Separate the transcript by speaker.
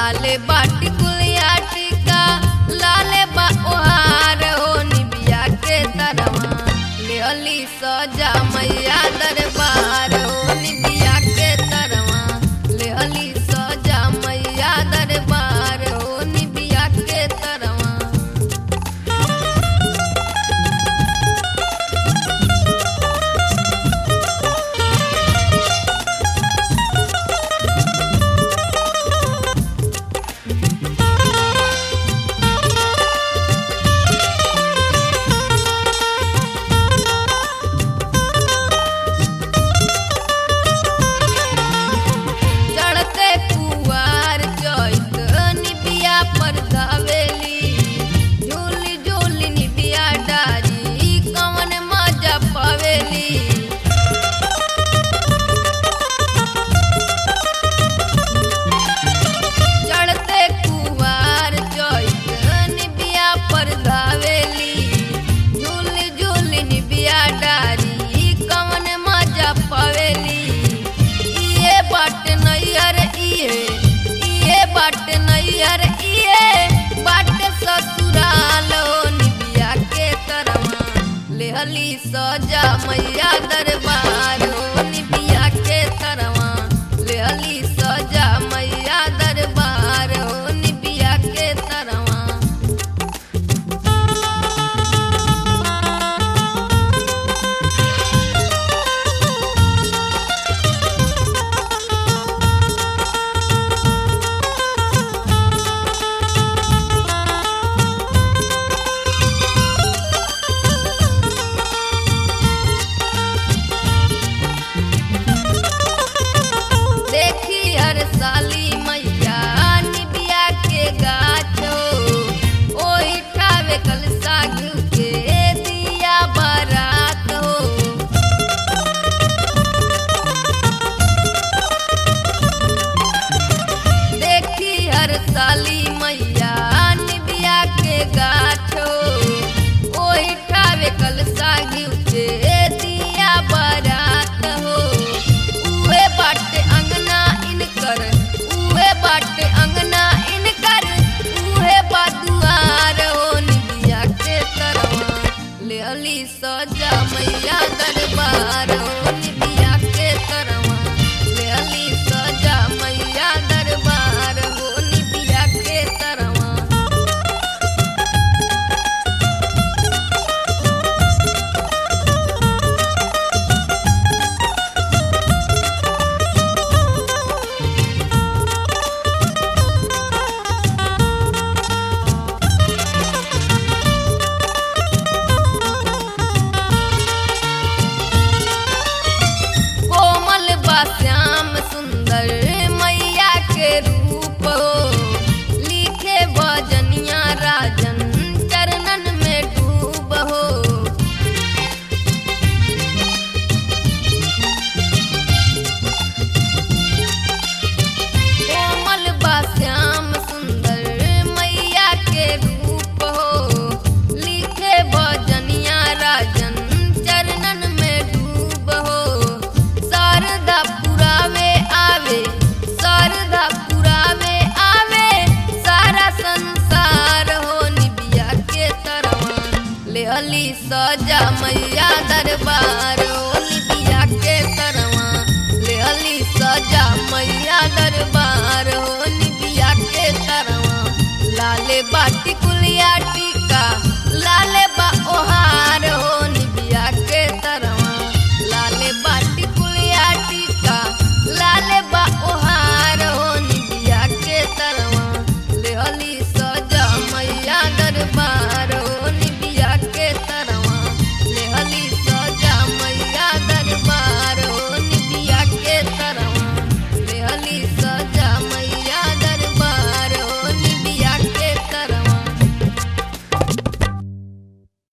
Speaker 1: लाले बाटी कुलिया टिका लाले बा ओहार हो निबिया के तरवा लेली सजा मैया दरबार हो निबिया के तरवा लेली सजा मैया दरबार हो निबिया के तरवा चढ़ते कुवार चैत निबिया पर धावेली झूली झूली निबिया डारी कवन मजा पावेली चढ़ते कुवार चैत निबिया पर धावेली झूली झूली निबिया डारी कवन मजा पावेली इए बाट नैयर इए इए बाट नैयर इए बाट ससुराल हो निबिया के तरवा लेहली सजा मैया दरबार हो निबिया के तरवा लेहली सजा मैया दरबार हो निबिया के तरवा देखी हर साली मैया निबिया के गाछो ओही ठावे कलसा घिउ के दिया बारात हो देखी हर साली मैया निबिया के गाछो ओही ठावे कलसा घिउ के दिया बारात हो उहे बाटे अंगना इनकर उहे बाटे अंगना इनकर उहे बादुआर हो निबिया के तरवा लेली सजा मैया दरबार हो निबिया के तरवा लेली सजा मैया दरबार हो निबिया के तरवा कोमल बा श्याम सुंदर मैया के रूप हो लिखे बजनिया राजन चरणन में डूब हो कोमल बा श्याम सुंदर मैया के रूप हो लिखे बजनिया राजन चरणन में डूब हो शारदा पुरावे आवे शारदा पुरावे आवे सारा संसार हो निबिया के तरवा लेहली सजा मैया दरबार हो निबिया के तरवा